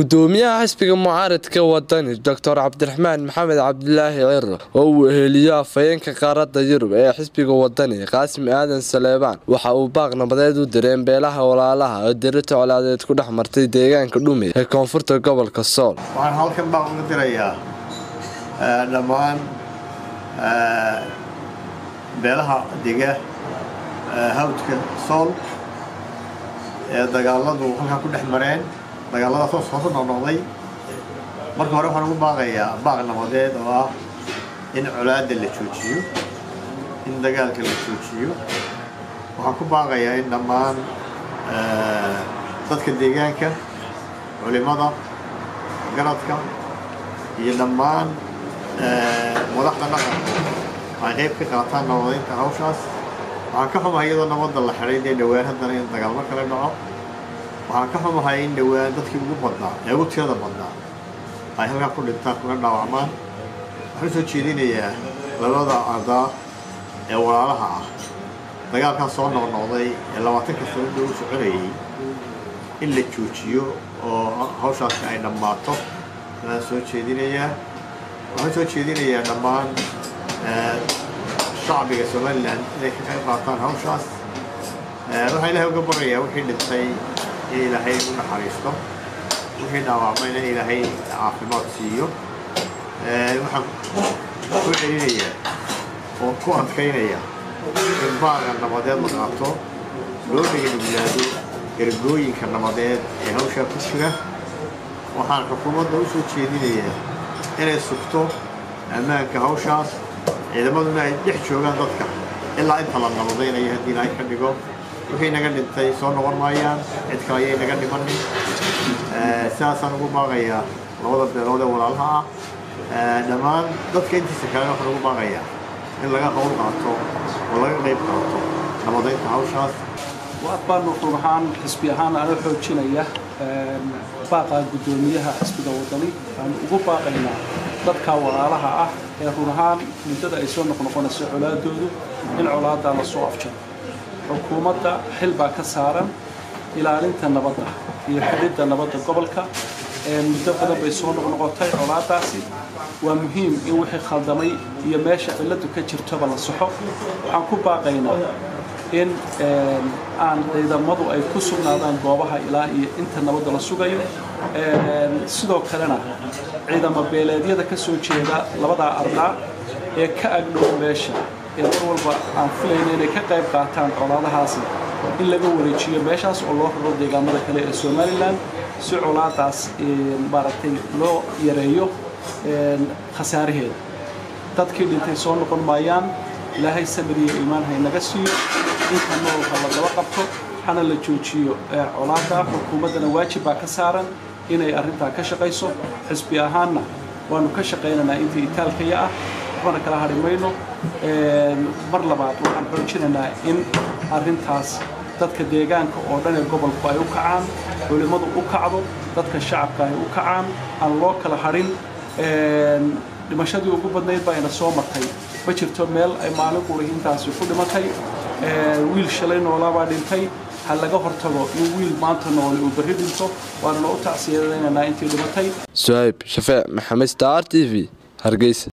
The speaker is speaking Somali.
gudoomiyaha xisbiga mucaaradka wadani doctor cabdiraxmaan maxamed cabdilaahi ciro oo uu eheliyo afhayeenka qaaradda yurub ee xisbiga wadani qaasim aadan saleebaan waxa uu baaq nabadeed u direen beelaha walaalaha oo dirita colaadeed ku dhex martay deegaanka dhume ee koonfurta gobolka sool waxaan halkan baaq uga dirayaa dhammaan beelaha dega hawdka sool ee dagaaladu halkaa ku dhex mareen dagaaladaas oo soo noqnoqday marka hore waxaan ugu baaqayaa baaq nabadeed oo ah in colaadda la joojiyo in dagaalka la joojiyo waxaan ku baaqayaa in dhammaan dadka deegaanka culimada garadka iyo dhammaan madaxda dhaqanka ay qayb ka qaataan nabadeynta hawshaas waxaan ka xumahay iyadoo nabadda la xidhay dee dhowaan haddana in dagaalmo kale dhaco waxaan ka xumahay in dhowaan dadkii ugu badnaa ee ugu tirada badnaa ay halkaa ku dhintaan kuna dhaawacmaan waxaan soo jeedinayaa labada ardaa ee walaalaha ah dagaalkaas soo noqnoqday ee labaatanka sanada u soconayay in la joojiyo oo hawshaasi ay dhammaato ayaan soo jeedinayaa waxaan soo jeedinayaa dhammaan shacbiga somalilan inay ka qayb qaataan hawshaas waxaa ilaahay uga barayaa wixii dhintay in ilaahay u naxariisto wixii dhaawacmayna in ilaahay caafimaad siiyo waxaan ku celinayaa oo ku adkaynaya in baaqa nabadeed la qaato loo dhegandhiglaado ergooyinka nabadeed ee hawshaa ku jira waxaan xukuumadda u soo jeedinayaa inay sugto ammaanka hawshaas ciidamaduna ay dhex joogaan dadka ilaa inta la nabadaynayo haddii ilaahay ka dhigo wixii naga dhintay soo noqon maayaan cid kale ayay naga dhimanin sidaasaan ugu baaqayaa labada beelood ee walaalaha ah dhammaan dadka intiisa kalena waxaan ugu baaqayaa in laga qowl qaato oo laga qayb qaato nabadaynta hawshaas waad baanu run ahaan xisbi ahaan ana xoojinaya baaqa guddoomiyaha xisbiga wadani aanu ugu baaqaynaa dadka walaalaha ah ee run ahaan muddada ay soo noqnoqonayso colaadoodu in colaaddaa la soo afjaro xukuumadda xil baa ka saaran ilaalinta nabadda iyo xidhidda nabadda gobolka muddo badan bay soo noqnoqotay colaaddaasi waa muhiim in wixii khaldamay iyo meesha cilladu ka jirtoba la saxo waxaan ku baaqaynaa in aan ciidamadu ay ku sugnaadaan goobaha ilaa iyo inta nabadda la sugayo sidoo kalena ciidamo beeleedyada ka soo jeeda labadaa ardaa ee ka agdhow meesha ee mar walba aan filayna inay ka qayb qaataan colaadahaasi in laga wareejiyo meeshaas oo loo raro deegaamada kale ee somalilan si colaadaas maaragtay loo yareeyo khasaaraheeda dadkii dhintay soo noqon maayaan ilaahay samir iyo iimaan haynaga siiyo inta nool ha lagaba qabto hana la joojiyo colaada xukuumaddana waajib baa ka saaran inay arrintaa ka shaqayso xisbi ahaanna waanu ka shaqaynaynaa intii itaalkaya ah waxbana kala hadhi mayno mar labaad waxaan xoojinaynaa in arrintaas dadka deegaanka oo dhan ee gobolku ay u kacaan culimmadu u kacdo dadka shacabka ay u kacaan aan loo kala hadhin dhimashadii ugu badnayd baa ina soo martay ma jirto meel ay maalin quri intaasi ku dhimatay wiil shalay noolaabaa dhintay ha laga hortago in wiil maanta noole uu berri dhinto waanana u tacsiyadaynaynaa intii dhimatay suhayb shafeec maxamed star t v hargeysa